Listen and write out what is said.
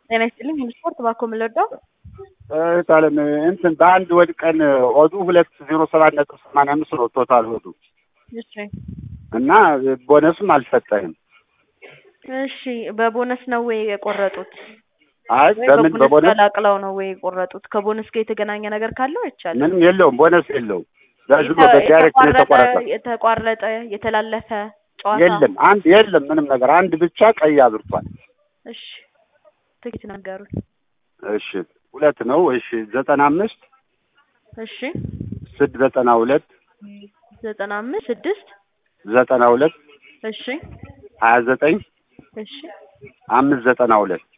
ጤና ይስጥልኝ። ሁሉ ስፖርት ባኮ የምንወደው እህታለም እንትን በአንድ ወድ ቀን ኦዱ ሁለት ዜሮ ሰባት ነጥብ ሰማንያ አምስት ነው ቶታል ኦዱ እሺ እና ቦነስም አልሰጠህም። እሺ በቦነስ ነው ወይ የቆረጡት? አይ ወይ በምን በቦነስ በቦነስ ቀላቅለው ነው ወይ የቆረጡት? ከቦነስ ጋር የተገናኘ ነገር ካለው አይቻልም። ምንም የለውም፣ ቦነስ የለውም። ዝም ብሎ በዳይሬክት ነው የተቋረጠ የተቆረጠ። የተቋረጠ የተላለፈ ጨዋታ የለም አንድ የለም ምንም ነገር አንድ ብቻ ቀይ አብርቷል። እሺ ትኬት ነገሩኝ። እሺ ሁለት ነው። እሺ ዘጠና አምስት እሺ ስድ ዘጠና ሁለት ዘጠና አምስት ስድስት ዘጠና ሁለት እሺ ሀያ ዘጠኝ እሺ አምስት ዘጠና ሁለት